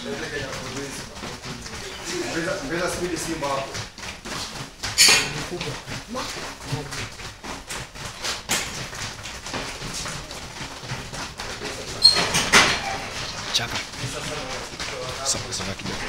Ongeza ongeza speed Simba hapo. Chaka. Sasa sasa kidogo.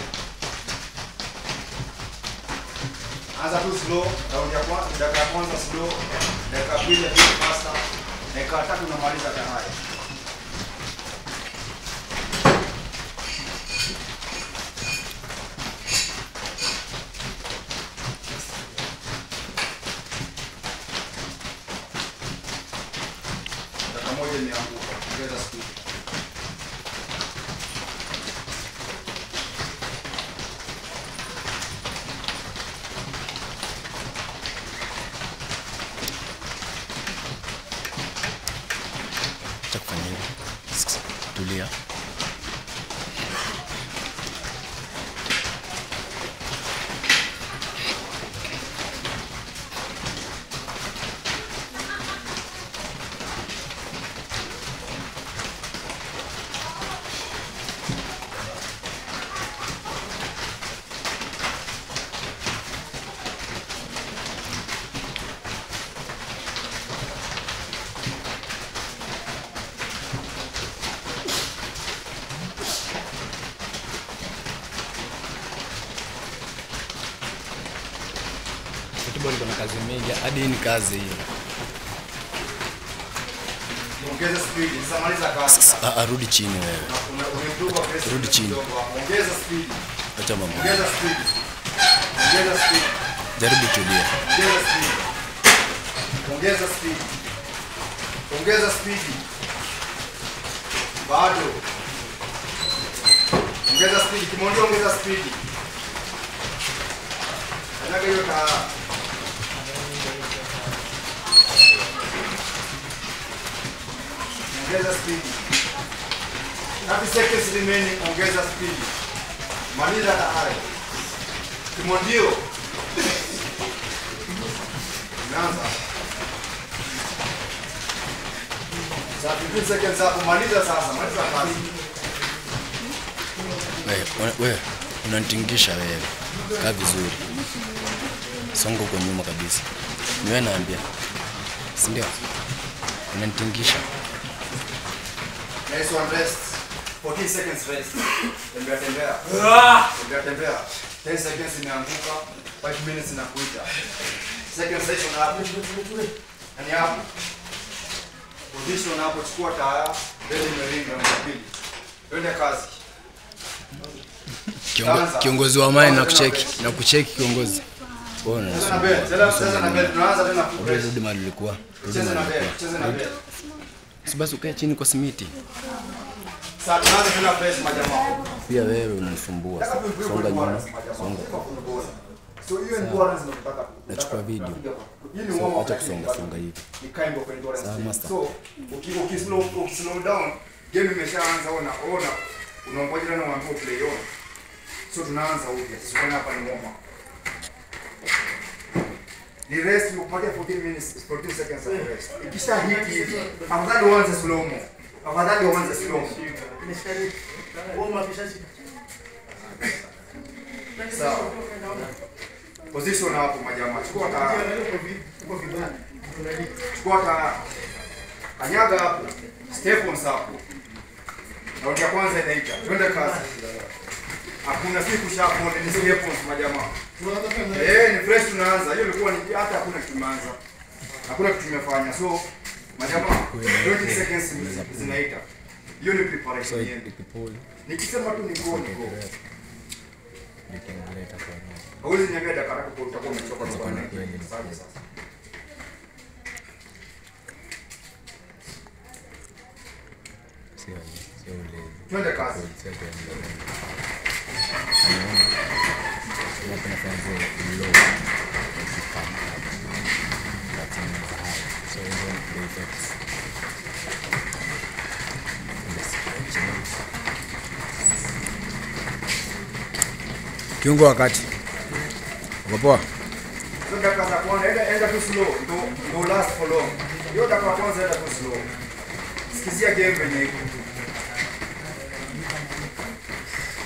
Anza tu slow, raundi ya kwanza, dakika ya kwanza slow, dakika ya pili ya pili faster, dakika ya tatu unamaliza tayari. Dakika moja imeanguka, ongeza speed. Acha kufanya hivi. Tulia. Football kuna kazi mingi. Hadi hii ni kazi hii. Ongeza speed, sasa maliza kazi. Ah, ah, rudi chini wewe. Una- umeimprove aggressive Rudi chini. kidogo hapo. Ongeza speed. Acha mambo. Ongeza speed. Ongeza speed. Jaribu tulia. Ongeza speed. Ongeza speed. Ongeza speed. Bado. Ongeza speed. Kimondo ongeza speed. Kanyaga hiyo taa. Ongeza speed. 30 seconds remaining. Ongeza speed. Maliza tayari. Kimondio. Umeanza. Sasa 15 seconds hapo maliza sasa, maliza kazi. Wewe wewe unanitingisha wewe. Kaa vizuri. Songa huko nyuma kabisa. Ni wewe naambia. Si ndio? Unanitingisha. Nice one rest. 14 seconds rest. Tembea tembea. Tembea tembea. 10 seconds imeanguka. 5 minutes inakuita. Second session hapo. Yaani hapo. Position hapo chukua taya. Mbele imeringa na pili. Twende kazi. Kiongo, kiongozi wa mine na kucheki na kucheki kiongozi. Wewe Cheza na mbele. Cheza cheza na mbele. Tunaanza tena full Rudi rest. rudi mahali ulikuwa. Rudi Cheza na mahali mbele. ulikuwa. Cheza na mbele. Si basi ukae chini kwa simiti. Sasa tunaanza tena fresh majamaa. Pia wewe unanisumbua. Songa nyuma. Songa. So hiyo endurance ndio tunataka. Nachukua video. Hii ni So, warm up acha lakini kusonga songa hivi. ni kind of endurance Sawa, thing. master. So uki uki slow uki slow down game imeshaanza ona ona unaongoja tena uambiwe play on. So tunaanza upya. Sisi hapa ni warm up. Ni rest ukupatia 14 minutes 14 seconds of rest. Ikisha hit hivi afadhali uanze slow mo. Afadhali uanze slow mo. Sawa. Position hapo majamaa. Chukua taa. Chukua taa. Kanyaga hapo. Step on hapo. Raundi ya kwanza inaita. Twende kazi. Hakuna siku shapo ni step on majamaa. Eh, ni fresh tunaanza. Hiyo ilikuwa ni hata hakuna kitu tumeanza. Hakuna kitu tumefanya. So majamaa 20 seconds zinaita. Hiyo ni preparation yetu. Nikisema tu ni go ni go. Hauwezi niambia dakika tatu kwa utakuwa umechoka na kwa nini? Sasa sasa. Twende kazi. Kiungo wakati. Uko poa? Hizo dakika za kwanza enda enda tu slow. Ndo ndo last for long. Hiyo dakika ya kwanza enda tu slow. Sikizia game venye iko.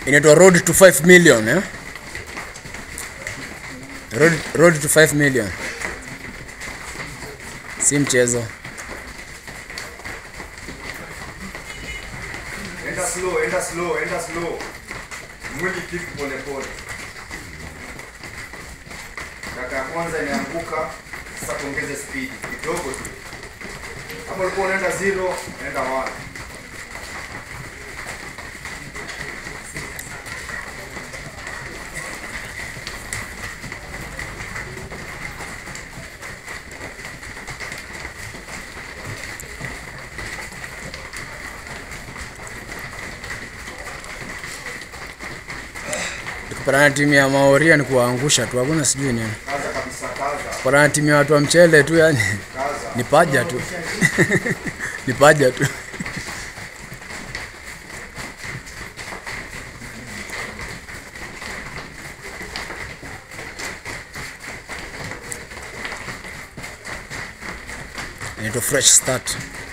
inaitwa road to 5 million eh? road, road to 5 million si mchezo Enda slow, enda slow, enda slow. Mwili kick pole pole. Dakika ya kwanza imeanguka, sasa tuongeze speed kidogo tu. Hapo ulikuwa unaenda zero, enda one. tukipatana na timu ya maoria ni kuwaangusha tu hakuna sijui nini Kaza kabisa, kaza, kupatana na timu ya watu wa mchele tu yani kaza. ni paja tu ni paja tu inaitwa fresh start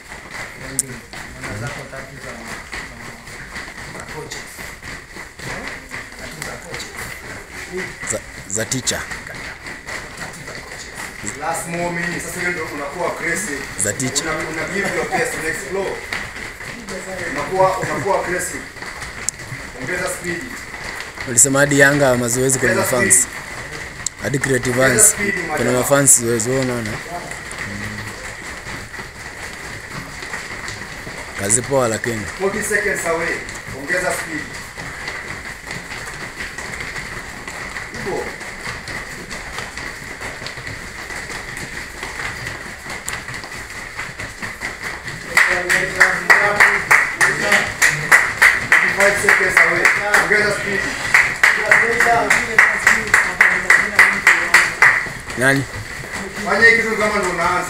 za, za teacher Last more minutes, sasa hiyo ndio unakuwa aggressive. za teacher Una, una give your best, una explore. Unakuwa unakuwa aggressive. Ongeza speed. ulisema hadi Yanga mazoezi kwenye Ongeza mafans speed. hadi creative fans kwenye mafans zoezi wewe unaona kazi poa lakini 40 seconds away. Ongeza speed. Ipo. Five seconds away. Ongeza speed. nani Fanya hii kitu kama ndo unaanza.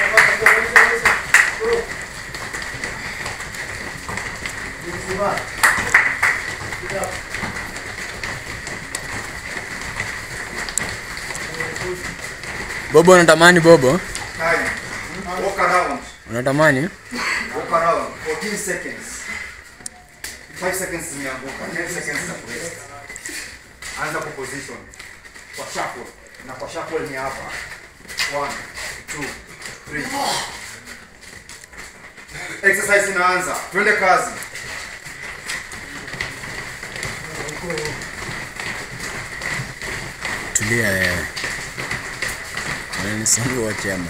Bobo unatamani Bobo Time. Walk around. unatamani Walk around. 14 seconds. 5 seconds zimeanguka. 10 seconds za kurest. Anza kwa position. Kwa shuffle. Na kwa shuffle ni hapa. 1 2 3 Exercise inaanza. Twende kazi. tulia wewe unanisumbua chama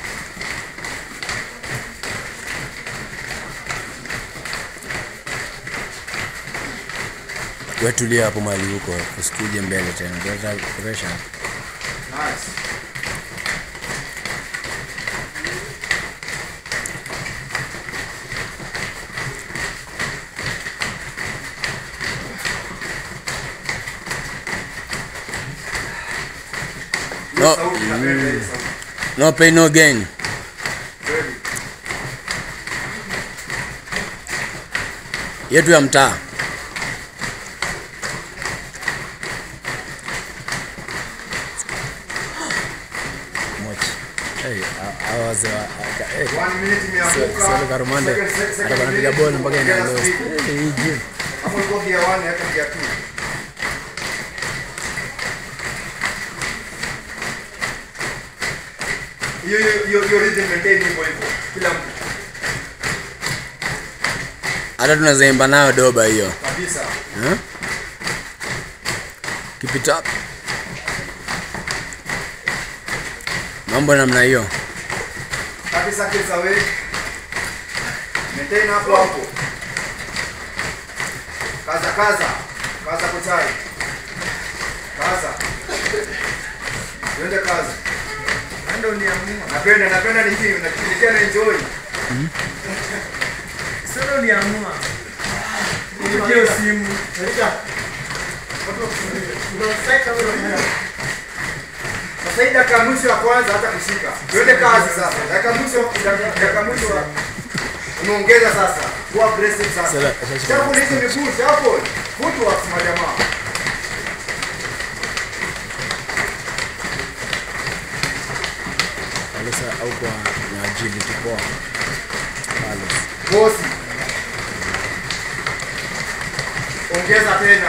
wewe tulia hapo mahali huko usikuje mbele tena kuleta pressure Nice. Hiyo No. sauti napenda hiyo sauti. no pain no gain Ready. yetu ya mtaa Mochi. Hey, a- hawa wazee wa- aka- eh, One minute imeanguka. Sasa Karumande Second- second atakuwa anapiga minute, ball mpaka ina ongeza lost. speed. Eh, hii gym. Hapo ilikuwa gear 1 hata gear 2. Hiyo hiyo hiyo hiyo rhythm maintain hivyo hivyo. Kila mtu hata tunaweza imba nayo doba hiyo kabisa. Huh? Keep it up. Mambo namna hiyo. 30 seconds away. Maintain hapo hapo. Kaza kaza. Kaza kuchai. Kaza. Twende kazi. Ndio niamua. Napenda napenda niki nikifikia na enjoy. Sio niamua. Nipigie simu. Sasa hii dakika ya mwisho ya kwanza hata kushika. Twende kazi sasa. Dakika ya mwisho dakika ya mwisho umeongeza sasa. Kuwa aggressive sasa. Sasa, sasa, Chapo hizi miguu chapo. Footwork majamaa. Alisa au kwa na agility poa. Palace. Bosi. Ongeza tena.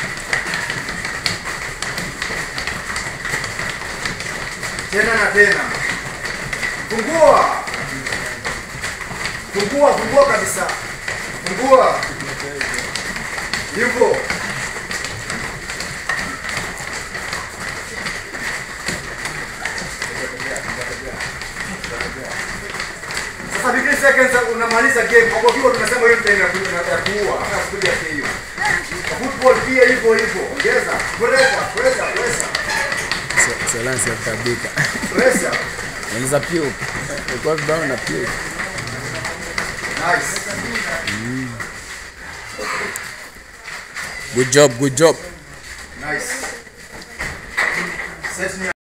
Tena na tena. Fungua. Fungua, fungua kabisa. Fungua. Hivyo. Sasa 15 seconds unamaliza game. Kwa hivyo tunasema hiyo time ya ku- ya kuua, hata kuja hiyo. Kwa Football pia hivyo hivyo. Ongeza. Pressure, pressure, pressure. Solansi ya kutabika. Pressure. Maliza piu. Ilikuwa vibao na piu. Nice. Good job, good job. Nice. Set me